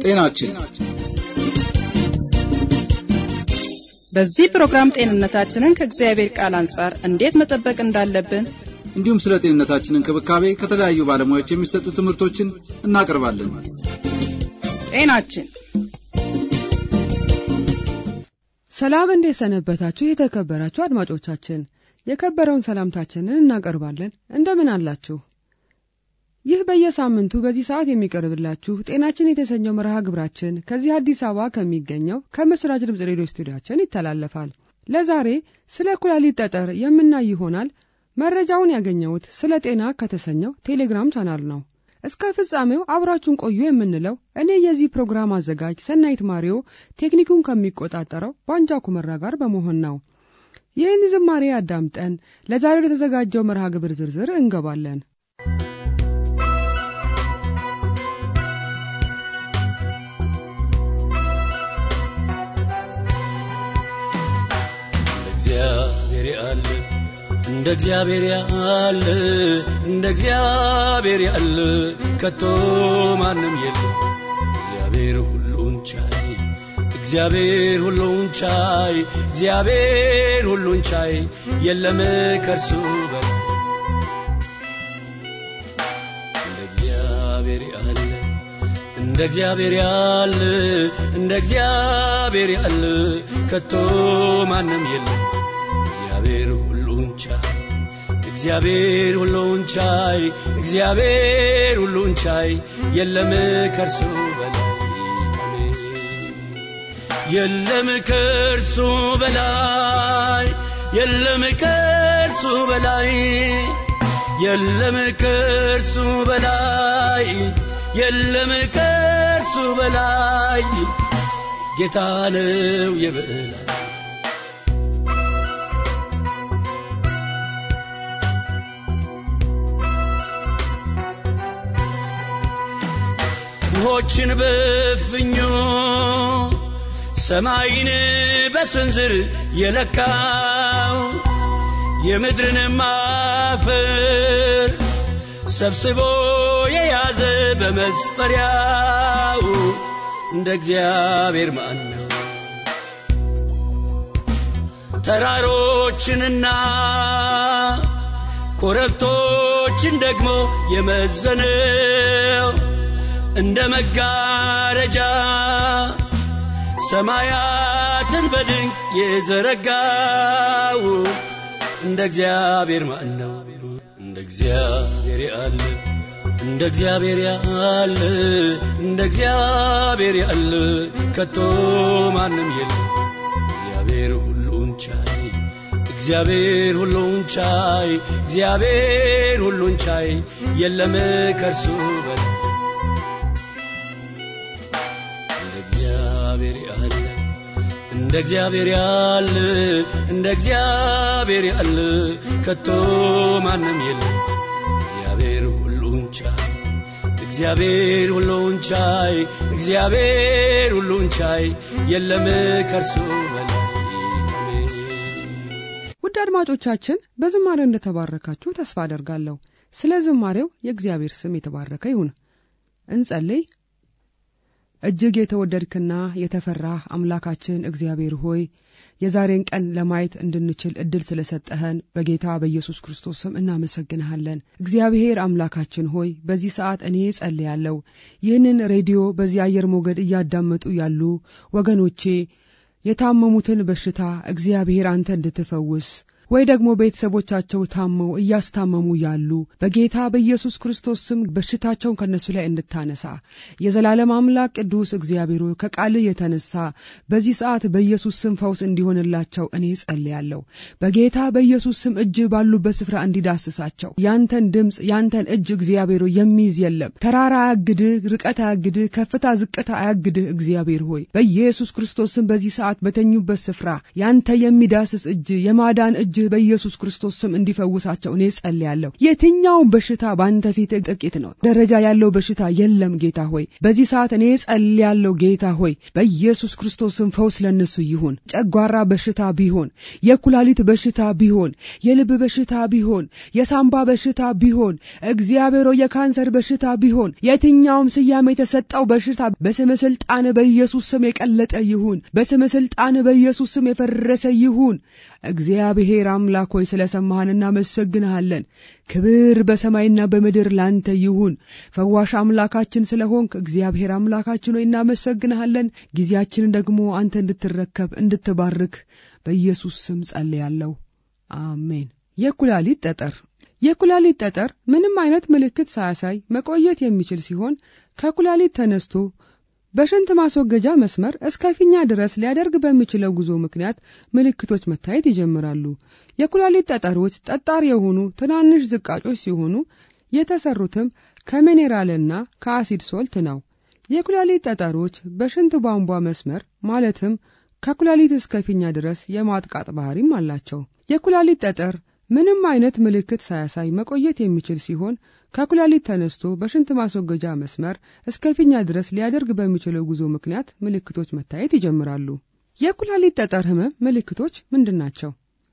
ጤናችን በዚህ ፕሮግራም ጤንነታችንን ከእግዚአብሔር ቃል አንጻር እንዴት መጠበቅ እንዳለብን እንዲሁም ስለ ጤንነታችን እንክብካቤ ከተለያዩ ባለሙያዎች የሚሰጡ ትምህርቶችን እናቀርባለን። ጤናችን ሰላም እንዴት ሰነበታችሁ? የተከበራችሁ አድማጮቻችን የከበረውን ሰላምታችንን እናቀርባለን። እንደምን አላችሁ? ይህ በየሳምንቱ በዚህ ሰዓት የሚቀርብላችሁ ጤናችን የተሰኘው መርሃ ግብራችን ከዚህ አዲስ አበባ ከሚገኘው ከምስራች ድምፅ ሬዲዮ ስቱዲያችን ይተላለፋል። ለዛሬ ስለ ኩላሊት ጠጠር የምናይ ይሆናል። መረጃውን ያገኘሁት ስለ ጤና ከተሰኘው ቴሌግራም ቻናል ነው። እስከ ፍጻሜው አብራችሁን ቆዩ የምንለው እኔ የዚህ ፕሮግራም አዘጋጅ ሰናይት ማሪዮ ቴክኒኩን ከሚቆጣጠረው ባንጃ ኩመራ ጋር በመሆን ነው። ይህን ዝማሬ አዳምጠን ለዛሬ ለተዘጋጀው መርሃ ግብር ዝርዝር እንገባለን። እግዚአብሔር ያለ እንደ እግዚአብሔር ያለ እንደ እግዚአብሔር ያለ ከቶ ማንም የለም። እግዚአብሔር ሁሉን ቻይ እግዚአብሔር ሁሉን ቻይ እግዚአብሔር ሁሉን ቻይ የለም ከርሱ በላይ እንደ እግዚአብሔር ያለ እንደ እግዚአብሔር ያለ እንደ እግዚአብሔር ያለ ከቶ ማንም የለም። እግዚአብሔር ሁሉን ቻይ እግዚአብሔር ሁሉን ቻይ እግዚአብሔር ሁሉን ቻይ የለም ከርሱ በላይ አሜን። የለም ከርሱ በላይ የለም ከርሱ በላይ የለም ከርሱ በላይ የለም ከርሱ በላይ ጌታ ነው የበላይ ውሆችን በፍኙ ሰማይን በስንዝር የለካው የምድርን አፈር ሰብስቦ የያዘ በመስፈሪያው እንደ እግዚአብሔር ማን ነው? ተራሮችንና ኮረብቶችን ደግሞ የመዘነው እንደ መጋረጃ ሰማያትን በድንቅ የዘረጋው እንደ እግዚአብሔር ማን ነው? እንደ እግዚአብሔር ያለ እንደ እግዚአብሔር ያለ እንደ እግዚአብሔር ያለ ከቶ ማንም የለም። እግዚአብሔር ሁሉን ቻይ እግዚአብሔር ሁሉን ቻይ እግዚአብሔር ሁሉን ቻይ የለም ከርሱ በላይ እንደ እግዚአብሔር ያለ እንደ እግዚአብሔር ያለ እንደ እግዚአብሔር ያለ ከቶ ማንም የለም። እግዚአብሔር ሁሉን ቻይ እግዚአብሔር ሁሉን ቻይ እግዚአብሔር ሁሉን ቻይ የለም ከርሱ በላይ አሜን። ውድ አድማጮቻችን በዝማሬው እንደተባረካችሁ ተስፋ አደርጋለሁ። ስለ ዝማሬው የእግዚአብሔር ስም የተባረከ ይሁን። እንጸልይ። እጅግ የተወደድክና የተፈራህ አምላካችን እግዚአብሔር ሆይ የዛሬን ቀን ለማየት እንድንችል እድል ስለሰጠኸን በጌታ በኢየሱስ ክርስቶስ ስም እናመሰግንሃለን። እግዚአብሔር አምላካችን ሆይ በዚህ ሰዓት እኔ ጸልያለሁ። ይህንን ሬዲዮ በዚህ አየር ሞገድ እያዳመጡ ያሉ ወገኖቼ የታመሙትን በሽታ እግዚአብሔር አንተ እንድትፈውስ ወይ ደግሞ ቤተሰቦቻቸው ታመው እያስታመሙ ያሉ በጌታ በኢየሱስ ክርስቶስ ስም በሽታቸውን ከነሱ ላይ እንድታነሳ የዘላለም አምላክ ቅዱስ እግዚአብሔር ሆይ ከቃልህ የተነሳ በዚህ ሰዓት በኢየሱስ ስም ፈውስ እንዲሆንላቸው እኔ ጸልያለሁ። በጌታ በኢየሱስ ስም እጅ ባሉበት ስፍራ እንዲዳስሳቸው ያንተን ድምፅ ያንተን እጅ እግዚአብሔር ሆይ የሚይዝ የለም። ተራራ አያግድህ፣ ርቀት አያግድህ፣ ከፍታ ዝቅታ አያግድህ። እግዚአብሔር ሆይ በኢየሱስ ክርስቶስ ስም በዚህ ሰዓት በተኙበት ስፍራ ያንተ የሚዳስስ እጅ የማዳን እጅ እጅህ በኢየሱስ ክርስቶስ ስም እንዲፈውሳቸው እኔ ጸልያለሁ። የትኛውም በሽታ በአንተ ፊት ጥቂት ነው። ደረጃ ያለው በሽታ የለም ጌታ ሆይ። በዚህ ሰዓት እኔ ጸልያለሁ ጌታ ሆይ በኢየሱስ ክርስቶስ ስም ፈውስ ለነሱ ይሁን። ጨጓራ በሽታ ቢሆን፣ የኩላሊት በሽታ ቢሆን፣ የልብ በሽታ ቢሆን፣ የሳምባ በሽታ ቢሆን፣ እግዚአብሔር ሆይ የካንሰር በሽታ ቢሆን፣ የትኛውም ስያሜ የተሰጠው በሽታ በስም ስልጣን በኢየሱስ ስም የቀለጠ ይሁን። በስም ስልጣን በኢየሱስ ስም የፈረሰ ይሁን። እግዚአብሔር አምላክ ሆይ ስለ ሰማህን እናመሰግንሃለን። ክብር በሰማይና በምድር ላንተ ይሁን። ፈዋሽ አምላካችን ስለሆንክ እግዚአብሔር አምላካችን ሆይ እናመሰግንሃለን። ጊዜያችንን ደግሞ አንተ እንድትረከብ እንድትባርክ በኢየሱስ ስም ጸልያለሁ። አሜን። የኩላሊት ጠጠር የኩላሊት ጠጠር ምንም አይነት ምልክት ሳያሳይ መቆየት የሚችል ሲሆን ከኩላሊት ተነስቶ በሽንት ማስወገጃ መስመር እስከ ፊኛ ድረስ ሊያደርግ በሚችለው ጉዞ ምክንያት ምልክቶች መታየት ይጀምራሉ። የኩላሊት ጠጠሮች ጠጣር የሆኑ ትናንሽ ዝቃጮች ሲሆኑ የተሰሩትም ከሚኔራልና ከአሲድ ሶልት ነው። የኩላሊት ጠጠሮች በሽንት ቧንቧ መስመር ማለትም ከኩላሊት እስከ ፊኛ ድረስ የማጥቃት ባህሪም አላቸው። የኩላሊት ጠጠር ምንም አይነት ምልክት ሳያሳይ መቆየት የሚችል ሲሆን ከኩላሊት ተነስቶ በሽንት ማስወገጃ መስመር እስከ ፊኛ ድረስ ሊያደርግ በሚችለው ጉዞ ምክንያት ምልክቶች መታየት ይጀምራሉ። የኩላሊት ጠጠር ህመም ምልክቶች ምንድን ናቸው?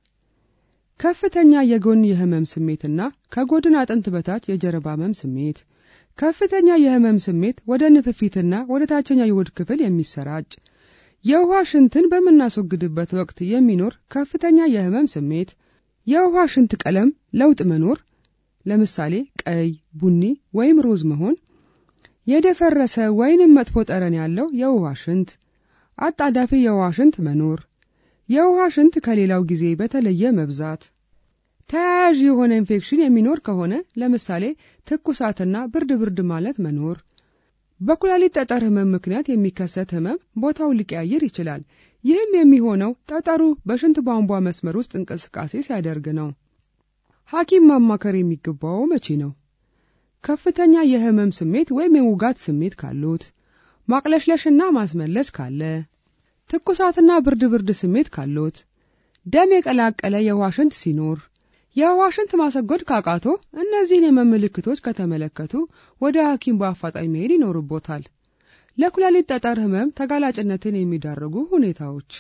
ከፍተኛ የጎን የህመም ስሜትና ከጎድን አጥንት በታች የጀርባ ህመም ስሜት፣ ከፍተኛ የህመም ስሜት ወደ ንፍፊትና ወደ ታችኛው የሆድ ክፍል የሚሰራጭ፣ የውሃ ሽንትን በምናስወግድበት ወቅት የሚኖር ከፍተኛ የህመም ስሜት፣ የውሃ ሽንት ቀለም ለውጥ መኖር ለምሳሌ ቀይ፣ ቡኒ ወይም ሮዝ መሆን፣ የደፈረሰ ወይንም መጥፎ ጠረን ያለው የውሃ ሽንት፣ አጣዳፊ የውሃ ሽንት መኖር፣ የውሃ ሽንት ከሌላው ጊዜ በተለየ መብዛት፣ ተያያዥ የሆነ ኢንፌክሽን የሚኖር ከሆነ ለምሳሌ ትኩሳትና ብርድ ብርድ ማለት መኖር። በኩላሊት ጠጠር ህመም ምክንያት የሚከሰት ህመም ቦታው ሊቀያይር ይችላል። ይህም የሚሆነው ጠጠሩ በሽንት ቧንቧ መስመር ውስጥ እንቅስቃሴ ሲያደርግ ነው። ሐኪም ማማከር የሚገባው መቼ ነው? ከፍተኛ የህመም ስሜት ወይም የውጋት ስሜት ካሉት፣ ማቅለሽለሽና ማስመለስ ካለ፣ ትኩሳትና ብርድ ብርድ ስሜት ካሉት፣ ደም የቀላቀለ የውሃ ሽንት ሲኖር፣ የውሃ ሽንት ማሰጎድ ካቃቶ፣ እነዚህን የህመም ምልክቶች ከተመለከቱ ወደ ሐኪም በአፋጣኝ መሄድ ይኖርቦታል። ለኩላሊት ጠጠር ህመም ተጋላጭነትን የሚዳርጉ ሁኔታዎች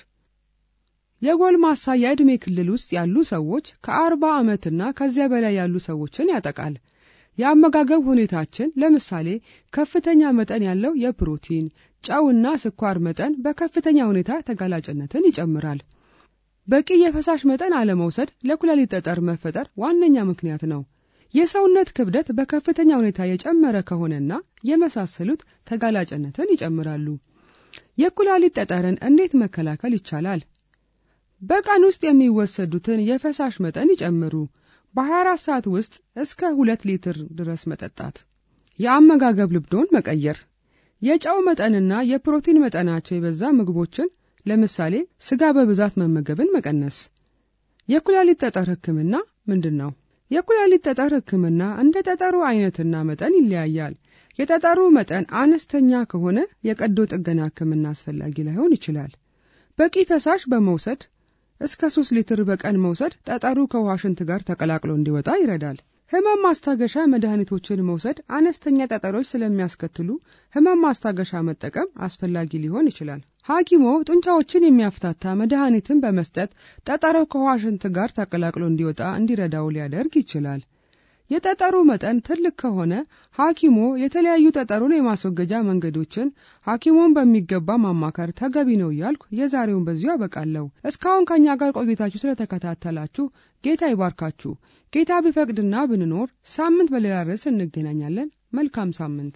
የጎልማሳ የዕድሜ ክልል ውስጥ ያሉ ሰዎች ከአርባ ዓመትና ከዚያ በላይ ያሉ ሰዎችን ያጠቃል። የአመጋገብ ሁኔታችን ለምሳሌ ከፍተኛ መጠን ያለው የፕሮቲን ጨውና ስኳር መጠን በከፍተኛ ሁኔታ ተጋላጭነትን ይጨምራል። በቂ የፈሳሽ መጠን አለመውሰድ ለኩላሊት ጠጠር መፈጠር ዋነኛ ምክንያት ነው። የሰውነት ክብደት በከፍተኛ ሁኔታ የጨመረ ከሆነና የመሳሰሉት ተጋላጭነትን ይጨምራሉ። የኩላሊት ጠጠርን እንዴት መከላከል ይቻላል? በቀን ውስጥ የሚወሰዱትን የፈሳሽ መጠን ይጨምሩ። በ24 ሰዓት ውስጥ እስከ ሁለት ሊትር ድረስ መጠጣት። የአመጋገብ ልምዶን መቀየር። የጨው መጠንና የፕሮቲን መጠናቸው የበዛ ምግቦችን ለምሳሌ ስጋ በብዛት መመገብን መቀነስ። የኩላሊት ጠጠር ህክምና ምንድን ነው? የኩላሊት ጠጠር ህክምና እንደ ጠጠሩ አይነትና መጠን ይለያያል። የጠጠሩ መጠን አነስተኛ ከሆነ የቀዶ ጥገና ህክምና አስፈላጊ ላይሆን ይችላል። በቂ ፈሳሽ በመውሰድ እስከ ሶስት ሊትር በቀን መውሰድ ጠጠሩ ከውሃ ሽንት ጋር ተቀላቅሎ እንዲወጣ ይረዳል። ህመም ማስታገሻ መድኃኒቶችን መውሰድ አነስተኛ ጠጠሮች ስለሚያስከትሉ ህመም ማስታገሻ መጠቀም አስፈላጊ ሊሆን ይችላል። ሐኪሞ ጡንቻዎችን የሚያፍታታ መድኃኒትን በመስጠት ጠጠሩ ከውሃ ሽንት ጋር ተቀላቅሎ እንዲወጣ እንዲረዳው ሊያደርግ ይችላል። የጠጠሩ መጠን ትልቅ ከሆነ ሐኪሞ የተለያዩ ጠጠሩን የማስወገጃ መንገዶችን ሐኪሞን በሚገባ ማማከር ተገቢ ነው እያልኩ የዛሬውን በዚሁ አበቃለሁ። እስካሁን ከእኛ ጋር ቆይታችሁ ስለተከታተላችሁ ጌታ ይባርካችሁ። ጌታ ቢፈቅድና ብንኖር ሳምንት በሌላ ርዕስ እንገናኛለን። መልካም ሳምንት።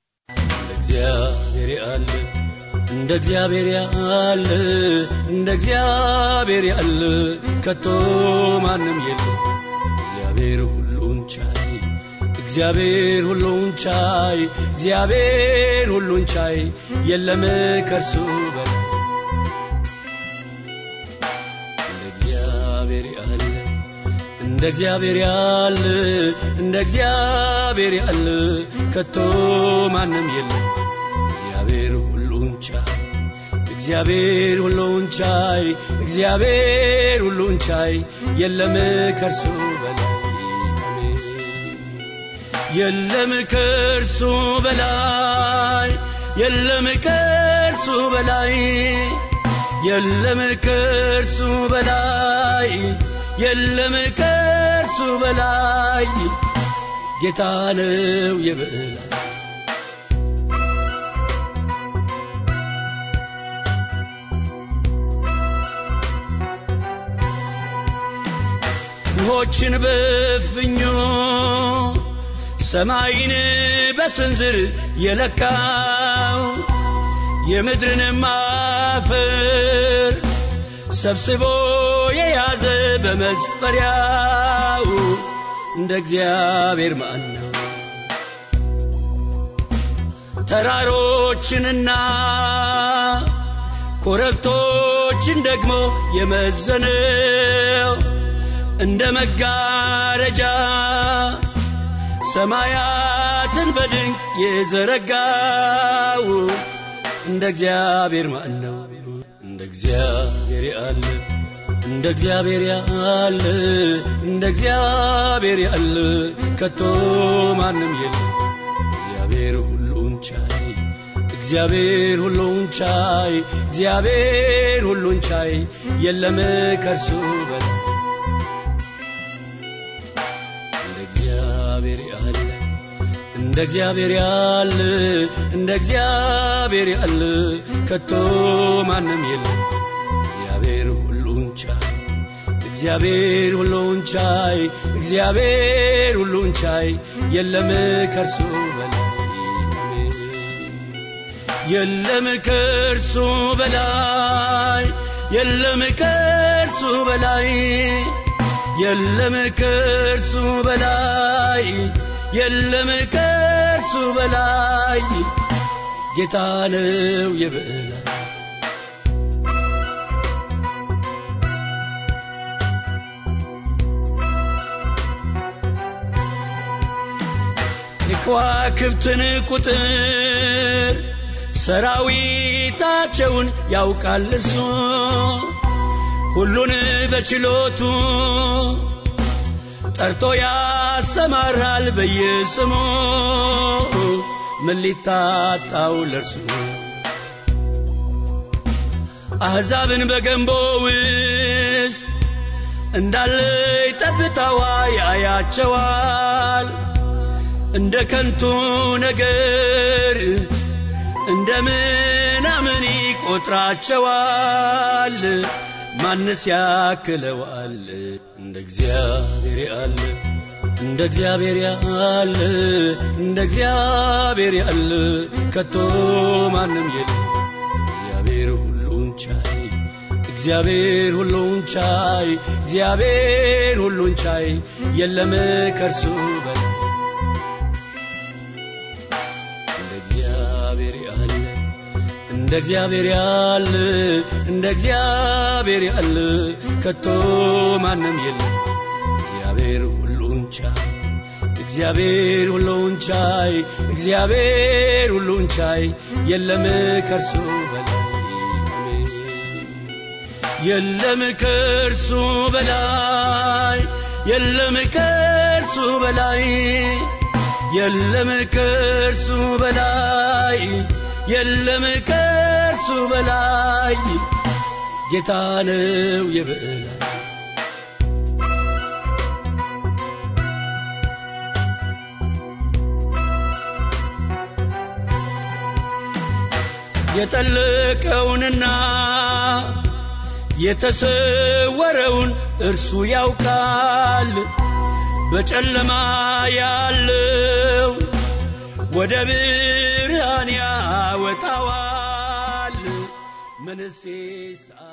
እግዚአብሔር ያለ እንደ እግዚአብሔር ያለ እንደ እግዚአብሔር ያለ ከቶ ማንም የለም። እግዚአብሔር ሁሉን ቻይ እግዚአብሔር ሁሉን ቻይ እግዚአብሔር ሁሉን ቻይ የለም ከርሱ በላይ እንደ እግዚአብሔር ያለ እንደ እግዚአብሔር ያለ እንደ እግዚአብሔር ያለ ከቶ ማንም የለም። እግዚአብሔር ሁሉን ቻይ እግዚአብሔር ሁሉን ቻይ እግዚአብሔር ሁሉን ቻይ የለም ከእርሱ በላይ አሜን። የለም ከእርሱ በላይ የለም ከእርሱ በላይ የለም ከእርሱ በላይ የለም ከእርሱ በላይ ጌታ ነው የበላይ ውሆችን በፍኙ ሰማይን በስንዝር የለካው የምድርን አፈር ሰብስቦ የያዘ በመስፈሪያው እንደ እግዚአብሔር ማን ነው? ተራሮችንና ኮረብቶችን ደግሞ የመዘነው እንደ መጋረጃ ሰማያትን በድንቅ የዘረጋው እንደ እግዚአብሔር ማን ነው? እንደ እግዚአብሔር ያለ እንደ እግዚአብሔር ያለ እንደ እግዚአብሔር ያለ ከቶ ማንም የለም። እግዚአብሔር ሁሉን ቻይ እግዚአብሔር ሁሉን ቻይ እግዚአብሔር ሁሉን ቻይ የለም ከእርሱ በላይ እንደ እግዚአብሔር ያለ እንደ እግዚአብሔር ያለ እንደ እግዚአብሔር ያለ ከቶ ማንም የለም። እግዚአብሔር ሁሉን ቻይ እግዚአብሔር ሁሉን ቻይ እግዚአብሔር ሁሉን ቻይ የለም ከእርሱ በላይ አሜን። የለም ከእርሱ በላይ የለም ከእርሱ በላይ የለም ከእርሱ በላይ የለም ከእርሱ በላይ ጌታ ነው የበላይ የከዋክብትን ቁጥር ሰራዊታቸውን ያውቃል እርሱ ሁሉን በችሎቱ ጠርቶ ያሰማራል በየስሙ ምን ሊታጣው ለርሱ አሕዛብን በገንቦ ውስጥ እንዳለ ጠብታዋ ያያቸዋል እንደ ከንቱ ነገር እንደ ምናምን ይቆጥራቸዋል ማንስ ያክለዋል እንደ እግዚአብሔር ያለ እንደ እግዚአብሔር ያለ እንደ እግዚአብሔር ያለ ከቶ ማንም የለም እግዚአብሔር ሁሉን ቻይ እግዚአብሔር ሁሉን ቻይ እግዚአብሔር ሁሉን ቻይ የለም ከእርሱ በላይ እንደ እግዚአብሔር ያለ እንደ እግዚአብሔር ያለ እንደ እግዚአብሔር ያለ ከቶ ማንም የለም እግዚአብሔር ሁሉን ቻይ እግዚአብሔር ሁሉን ቻይ እግዚአብሔር ሁሉን ቻይ የለም ከእርሱ በላይ አሜን። የለም ከእርሱ በላይ የለም ከእርሱ በላይ የለም ከእርሱ በላይ የለም ከእርሱ በላይ ጌታ ነው የበላይ የጠለቀውንና የተሰወረውን እርሱ ያውቃል በጨለማ ያለው ወደ ብርሃን ያወጣዋል ምንሴስ